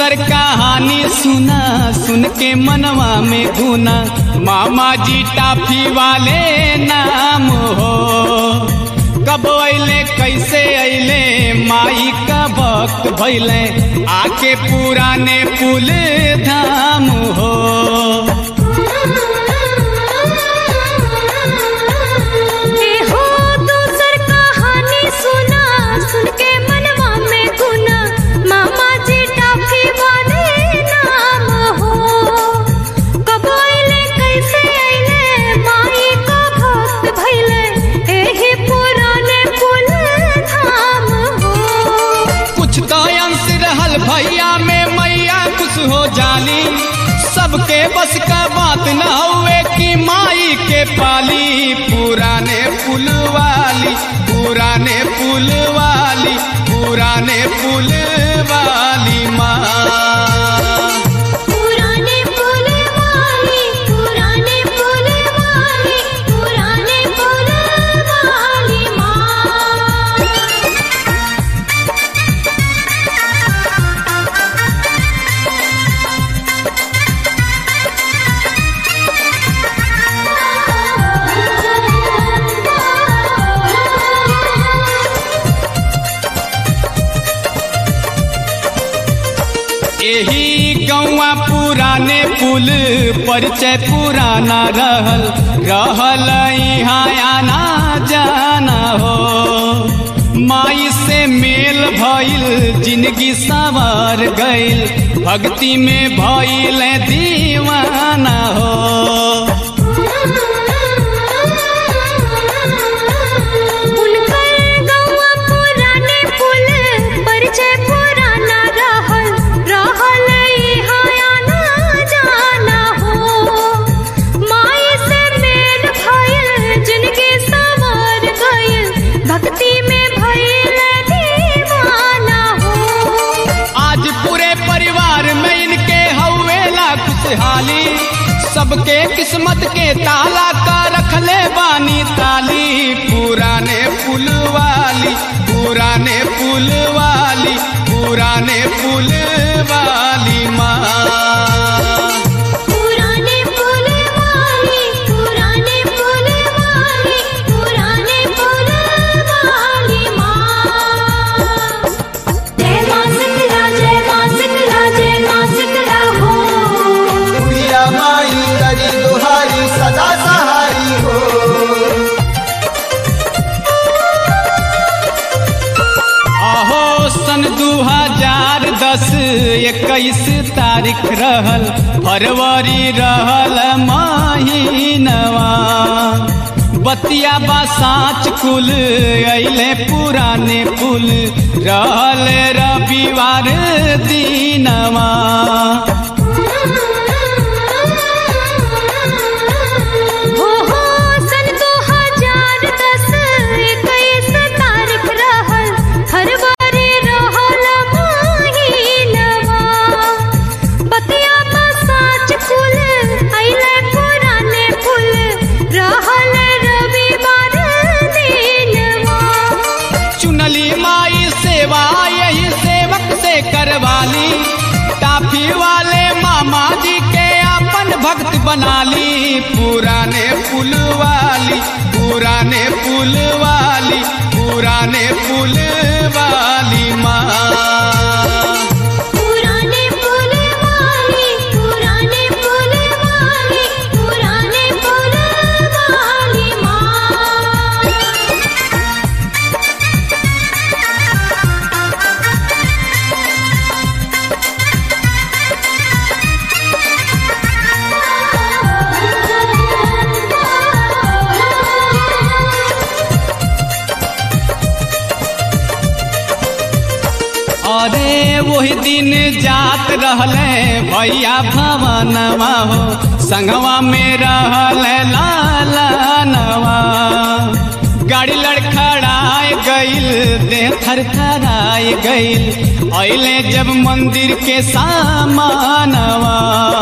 दूसर कहानी सुना सुन के मनवा में गुना मामा जी टाफी वाले नाम हो कब अले कैसे अले माई का वक्त भैले आके पुराने पुल धाम हो हो दूसर कहानी सुना सुन के मनवा में गुना मामा जी टाफी वाले नाम हो कब अइले कैसे अइले माई का भक्त भइले एही पुराने पुल धाम हो कुछ तो अंश रहल भैया में मैया खुश हो जाली सबके बस का बात न हुए कि माई के पाली पुराने पुल वाली पुराने पुल वाली पुराने पुल वाली माँ पुराने पुल वाली पुराने पुल वाली पुराने पुल वाली माँ यही गौवा पुराने पुल परिचय पुराना रहल रहल यहाँ आना जाना हो माई से मेल भइल जिंदगी सवार गइल भक्ति में भइल दीवाना हो उनकर गौवा पुराने पुल परिचय पुराना रहल रहल यहाँ आना जाना हो माई से मेल भइल जिनके सवार गइल भक्ति में भइल दीवाना हो आज पूरे परिवार में इनके हवेला खुशहाली सबके किस्मत के ताला का रखले बानी ताली पुराने पुल वाली पुराने पुल वाली पुराने पुल वाली माँ पुराने पुल वाली पुराने पुल वाली पुराने पुल वाली माँ जय माँ शीतला जय माँ शीतला जय माँ शीतला हो प्रिया माई करी दुहारी सदा सहारी हो अहो सन दू हजार दस इक्कीस तारीख रहल फरवरी रहल महीनवा बतिया बा साँच कुल अइले पुराने पुल रहल रविवार दीनवा हो हो सन दो हजार दस इक्कीस तारीख रहल फरवरी रहल महीनवा बतिया बा साँच कुल अइले पुराने पुल रहल रविवार दिनवा चुनली माई सेवा यही सेवक से करवाली टाफी वाले मामा जी के अपन भक्त बनाली पुराने पुल वाली पुराने पुल वाली पुराने पुल वाली माँ पुराने पुल वाली पुराने पुल वाली पुराने पुल वाली माँ अरे वही दिन जात रहले भैया भवनवा हो संगवा में रहले लाला नवा गाड़ी लड़खड़ाए गइल देह थर थराए गइल अइले जब मंदिर के सामानवा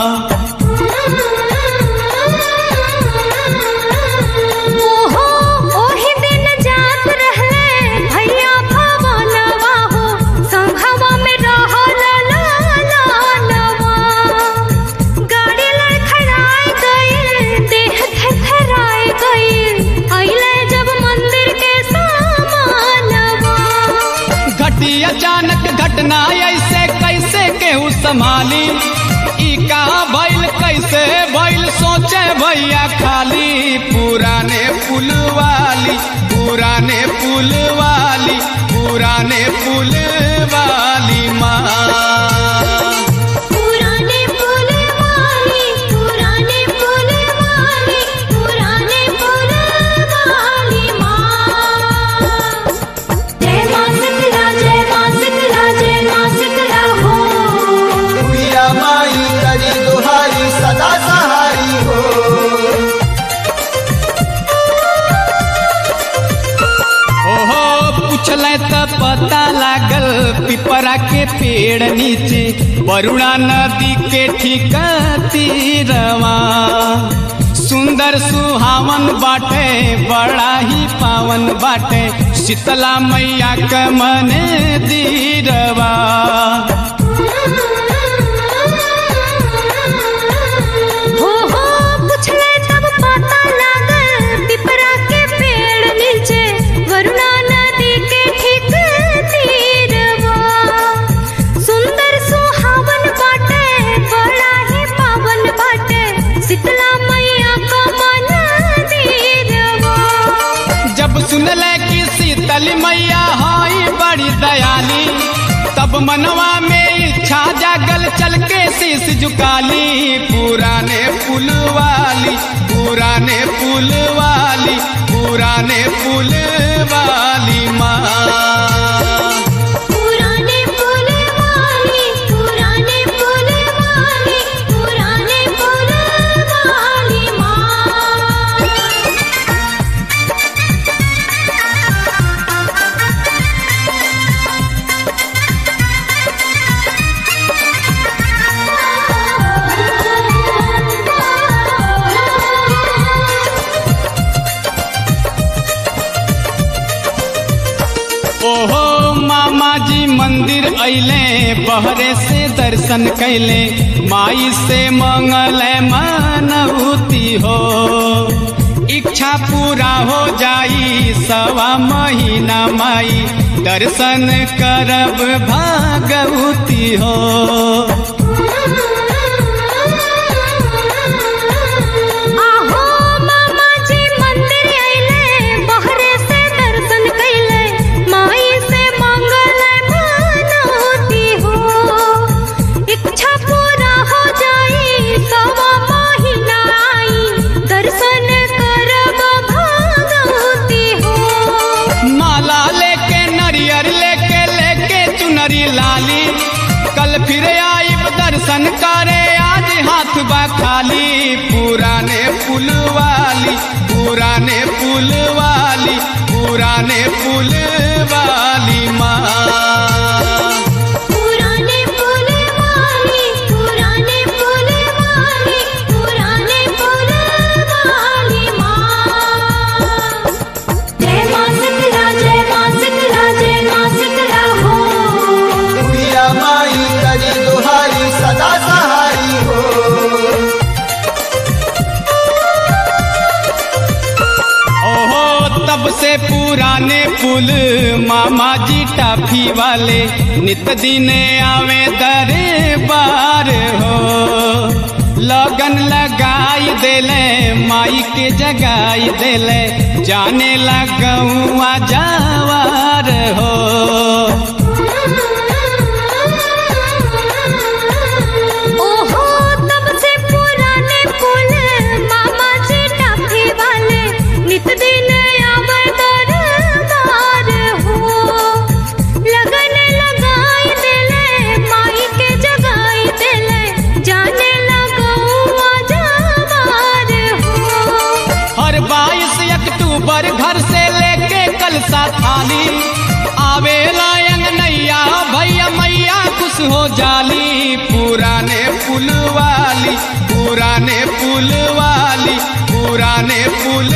ओहो ओही दिन जात रहले भैया भवनवा हो संघवा में रहल लाला संभाली ई का भइल कैसे भइल सोचे भैया खाली पुराने पुल वाली पुराने पुल वाली पुराने पुल वाली माँ पुराने पुल वाली पुराने पुल वाली पुराने पुल वाली माँ जय माँ शीतला जय माँ शीतला जय माँ शीतला हो बुढ़िया माई करी दुहाई सदा सहारी हो ओहो पूछल त पता लागल पिपरा के पेड़ नीचे वरुणा नदी के ठीक तीरवा सुंदर सुहावन बाटे बड़ा ही पावन बाटे शीतला मैया क मन दीरवा हो हो पूछले तब पता लागल पिपरा के पेड़ नीचे वरुणा नदी के ठीक तीरवा सुंदर सुहावन बाटे बड़ा ही पावन बाटे शीतला मैया का मन दीरवा जब सुनले कि शीतल मैया हई बड़ी दयाली तब मनवा में इच्छा जागल चल के शीश झुकाली पुराने पुल वाली पुराने पुल वाली पुराने पुल वाली माँ पुराने पुल वाली पुराने पुल वाली पुराने पुल वाली माँ ओहो मामा जी मंदिर अइले बहरे से दर्शन कैले माई से मंगल मनौती हो इच्छा पूरा हो जाई सवा महीना माई दर्शन करब भागवती हो आहो मामा जी मंदिर आइले बहरे से दर्शन कैले माई से मंगल मनौती हो इच्छा पूरा हो जाई सवा महीना आई दर्शन करब भागवती हो माला लेके नरियर लेके लेके चुनरी लाली कल फिर आई दर्शन करे आज हाथ बा खाली पुराने पुल वाली पुराने पुल वाली पुराने पुल वाली माँ पुराने पुल वाली पुराने पुल वाली पुराने पुल वाली माँ जय माँ शीतला जय माँ शीतला जय माँ शीतला हो बुढ़िया माई करी दुहाई सदा सहारी हो ओहो तब से पुराने पुल मामा जी टाफी वाले नित दिन आवे दरबार हो लगन लगाई देले माई के जगाई देले जाने लगुआ जावार हो ओहो तब से पुराने पुल मामा जी टाफी वाले नित दिन आवर दरबार हो लगन लगाई देले माई के जगाई देले जाने लगौआ जावार हो हर बाईस अक्टूबर घर से लेके कलसा थाली आवेला नैया भैया मैया खुश हो जाली पुराने पुल वाली पुराने पुल वाली पुराने पुल